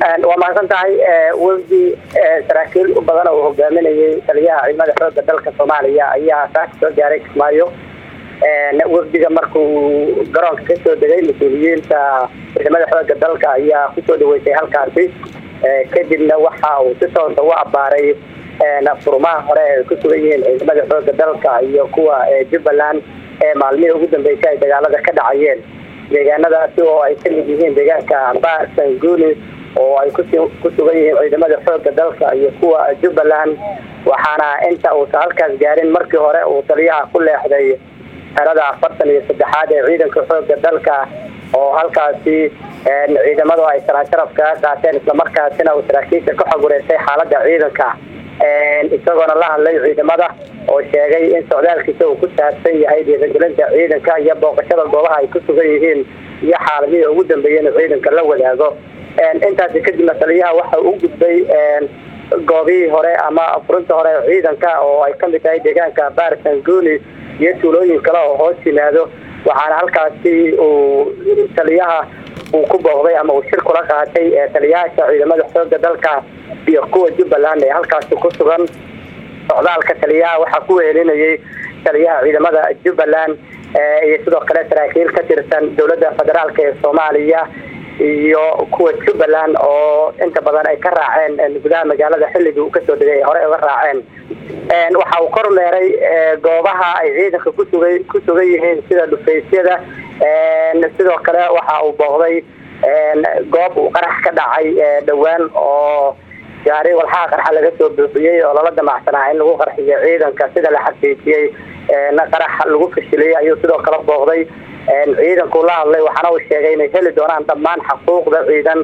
waa mahadsan tahay wafdi saraakiil badan oo hogaaminayay taliyaha ciidamada xooga dalka soomaaliya ayaa saaka soo gaaray kismaayo wafdiga markuu garoonka kasoo degay mas-uuliyiinta ciidamada xooga dalka ayaa kusoo dhaweysay halkaasi kadibna waxa uu si toosa u abaaray furmaha hore ay ku sugan yihiin ciidamada xooga dalka iyo kuwa jubbaland ee maalmihii ugu dambeysay ay dagaalada ka dhacayeen deegaanadaasi oo ay kamid yihiin deegaanka barsanguni oo ay ku sugan yihiin ciidamada xooga dalka iyo kuwa jubbaland waxaana inta uusa halkaas gaarin markii hore uu taliyaha ku leexday xerada afartan iyo saddexaad ee ciidanka xooga dalka oo halkaasi ciidamadu ay saraan sharaf kaga qaateen islamarkaasina uu saraakiisha ka xog wareysay xaalada ciidanka isagoona la hadlay ciidamada oo sheegay in socdaalkiisa uu ku saabsan yahay dhiirigelinta ciidanka iyo booqashada goobaha ay ku sugan yihiin iyo xaaladihii ugu dambeeyay inuu ciidanka la wadaago intaasi kadibna taliyaha waxa u gudbay goobihii hore ama furinta hore ciidanka oo ay kamid tahay deegaanka barsanguni iyo tuulooyin kale oo hoos yimaado waxaana halkaasi uu taliyaha uu ku booqday ama uu shir kula qaatay taliyayaasha ciidamada xooga dalka iyo kuwa jubbaland ee halkaasi ku sugan socdaalka taliyaha waxaa ku wehelinayay taliyaha ciidamada jubbaland iyo sidoo kale saraakiil ka tirsan dowladda federaalk ee soomaaliya iyo kuwa jubbaland oo inta badan ay ka raaceen gudaha magaalada xilligii uu kasoo degay ay hore uga raaceen waxa uu kormeeray goobaha ay ciidanka kusuga ku sugan yihiin sida dhufaysyada sidoo kale waxa uu booqday goob uu qarax ka dhacay dhowaan oo gaari walxaha qarxa laga soo buuxiyey oo lala damacsanaa in lagu qarxiyo ciidanka sida la xaqiijiyey qarax lagu fashiliyey ayuu sidoo kale booqday ciidanku la hadlay waxaana uu sheegay inay heli doonaan dhammaan xaquuqda ciidan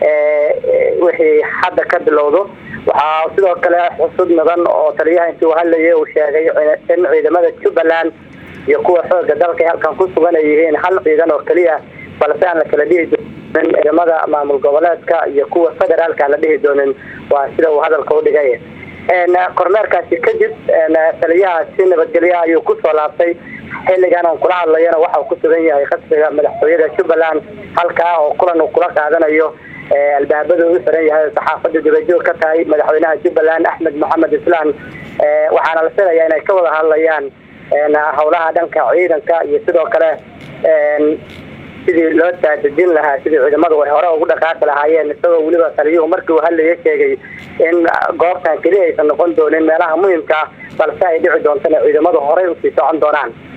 wixii hadda ka bilowdo waxaa sidoo kale xusud mudan oo taliyaha intii uu hadlayay uu sheegay in ciidamada jubbaland iyo kuwa xooga dalka ay halkan ku sugan ay yihiin hal ciidan oo keliya balse aan la kala dhihi doonin ciidamada maamul goboleedka iyo kuwa federaalka aan la dhihi doonin waa sida uu hadalka u dhigay kormeerkaasi kadib taliyaha si nabadgelyaha ayuu kusoo laabtay xilligan aan kula hadlayana waxa uu ku sugan yahay qasriga madaxtooyada jubbaland halkaa oo kulan uu kula qaadanayo albaabada u xiran yahay saxaafada dibajoog ka tahay madaxweynaha jubbaland axmed maxamed islaan waxaana la filayaa inay ka wada hadlayaan howlaha dhanka ciidanka iyo sidoo kale sidii loo taadejin lahaa sidii ciidamadu ay hore ugu dhaqaaqi lahaayeen isagoo weliba taliyuhu markii uu hadlaya sheegay in goobtan keliya aysan noqon doonin meelaha muhimka balse ay dhici doontana ciidamadu horey usii socon doonaan